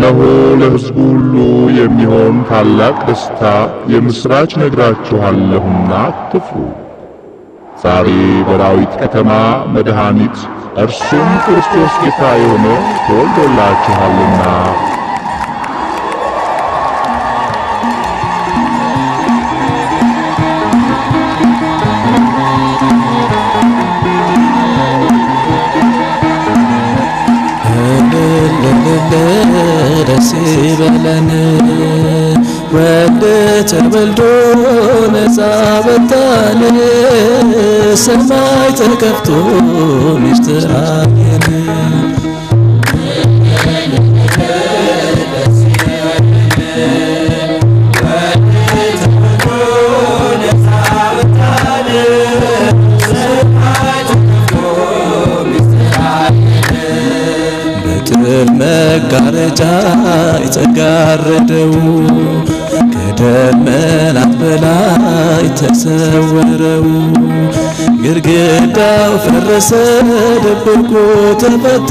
እነሆ ለሕዝቡ ሁሉ የሚሆን ታላቅ ደስታ የምሥራች ነግራችኋለሁና አትፍሩ። ዛሬ በዳዊት ከተማ መድኃኒት እርሱም ክርስቶስ ጌታ የሆነ ተወልዶላችኋልና። ደስ ይበለን ወልድ ተወልዶ ነፃ ወጣን፣ ሰማይ ተከፍቶ ምስጢር አየን። በጥል መጋረጃ የተጋረደው ከደመናት በላይ ተሰወረው። ግድግዳው ፈረሰ፣ ድብቁ ተፈታ።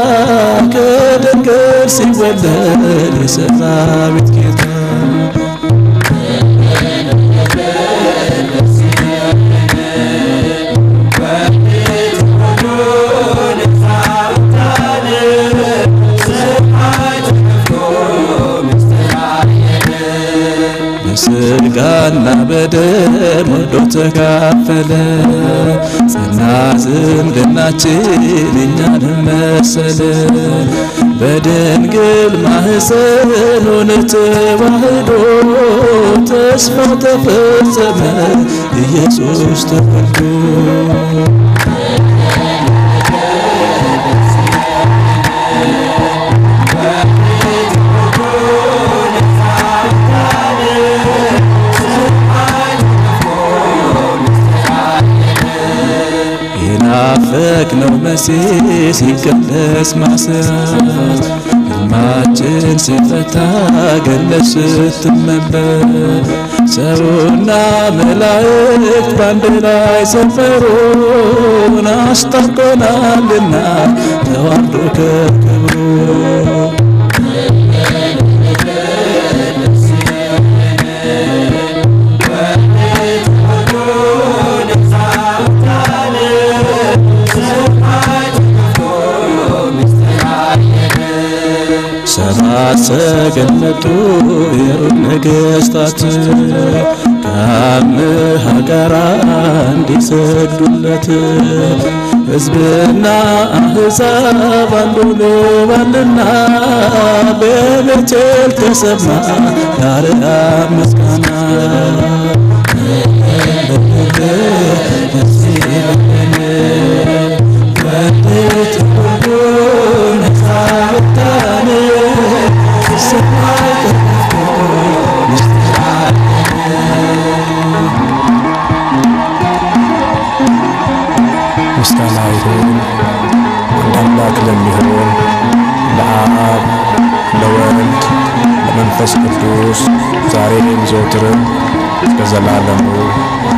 ከድንግል ሲወለድ የሰራዊት ጌታ በሥጋና በደም ወዶ ተካፈለ፣ ጸና ዝምድናችን እኛንም መሰለ። በድንግል ማኅፀን ሆነ ተዋህዶ፣ ተስፋው ተፈጸመ ኢየሱስ ተወልዶ። የናፈቅነው መሲህ ሲቀደስ ማሰብ ሕልማችን ሲፈታ ገነት ስትመለስ ሰውና መላእክት በአንድ ላይ ሰፈሩን አስታርቆናልና ተዋርዶ ከክብሩ ሰባት ሰገነቱ የሩቅ ነገሥታት ከአምሃ ጋራ እንዲሰግዱለት ሕዝብና አሕዛብ አንዱ ሆነዋልና በቤቴል ተሰማ የአርያም ምስጋና ደስ ይበለን ወዴት ሁሉ ነፃ ወጣን ሰማይ ተከፍቶ ምስጢር ምስጋና ይሁን አንድ አምላክ ለሚሆን ለአብ ለወልድ ለመንፈስ ቅዱስ ዛሬም ዘወትርም እስከ ዘላለሙ